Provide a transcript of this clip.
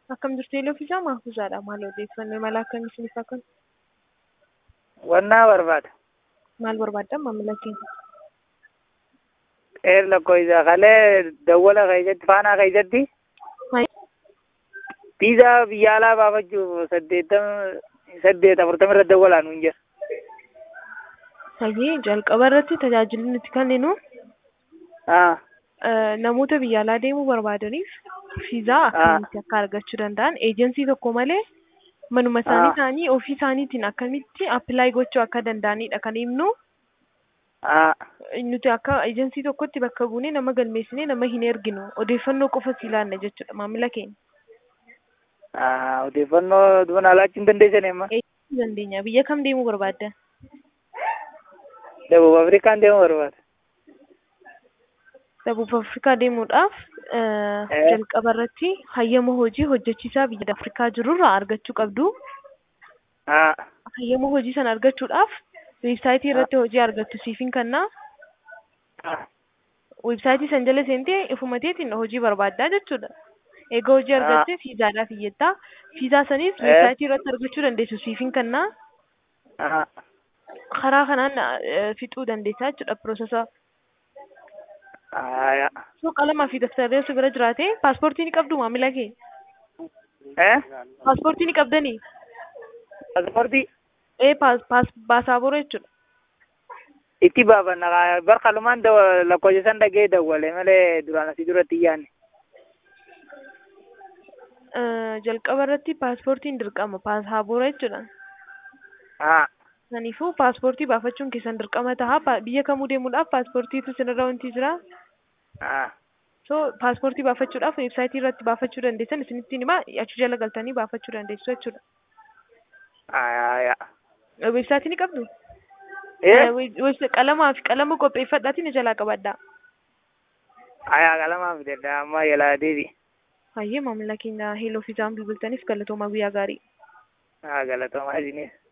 Akkam jirtu eeloo fiisaa maafuusaadha maal odeeffannoo mala akkamii isiniif akka Wannaa barbaada. maal barbaaddan maamila keenya Eer lakkoofsa kalee dawwala keessatti faanaa keessatti piizaa biyya alaa baafachuuf saddeettama saddeet afurtama irra dawwalaa nuun jira. Hayyee jalqaba irratti tajaajilli nuti kenninu Ah, namoota biyya alaa deemuu barbaadaniif fiizaa akkamitti akka argachuu danda'an eejensii tokko malee manuma isaanii Ah. ta'anii ofii isaaniitiin akkamitti appilaayi gochuu akka danda'anidha kan himnu ah, nuti akka eejensii tokkotti bakka buunee nama galmeessinee nama hin erginu odeeffannoo qofa si laanna jechuudha maamila keenya. ah, odeeffannoo duban alaachuu hin dandeessan amma. Eeyyamuu dandeenya biyya kam deemuu barbaadda? Dabub Afrikaan deemuu barbaada. Dabuuf Afrikaa deemuudhaaf eh, Eh. jalqaba irratti hayyama hojii hojjechiisaa biyya Afrikaa jirurraa argachuu qabdu. Ah, Hayyama hojii sana argachuudhaaf weebsaayitii irratti hojii argattu siifin kennaa. ah, Weebsaayitii san jala seentee ifumateetiin hojii barbaaddaa jechuudha. Egaa hojii Ah. argattee fiizaadhaaf iyyattaa. Fiizaa sanis Eh. weebsaayitii irratti argachuu dandeessu siifin kennaa. ah, Karaa kanaan eh, fixuu dandeessaa jechuudha piroosesaa. ah, ya. So qalamaa fi daftarri osoo bira jiraate paaspoortii ni qabdu maamila kee. Eh? Paaspoortii ni qabdanii? Paaspoortii Ee paas paas baasaabora jechuudha. itti baafanna kaa- bar kalumaan daw- lakkoofsa san dhagee dawwale malee duraan asii duratti hin yaanne. Eh, jalqaba irratti paaspoortiin dirqama baasaabora jechuudha. Ah, Kanaafuu paaspoortii baafachuun keessan dirqama ta'a. Pa- Biyya kamuu deemuudhaaf paaspoortiitu sinirra wanti jira. ah, So paaspoortii baafachuudhaaf weebsaayitii irratti baafachuu dandeessan isinittiin himaa achi jala galtanii baafachuu dandeessu jechuudha. ah, ya. Eh, Weebsaayitii ni qabdu? Eh? Eh, weeb- weebsa- Qalamaa fi qalama qopheeffadhaatiin jala qabadhaa. Ayaa qalamaa fidedha amma yalaa deebi. Hayyee maamila keenya heeloo fi isaan bilbiltaniif galatoomaa guyyaa gaarii. Ah, galatoomaa isinis.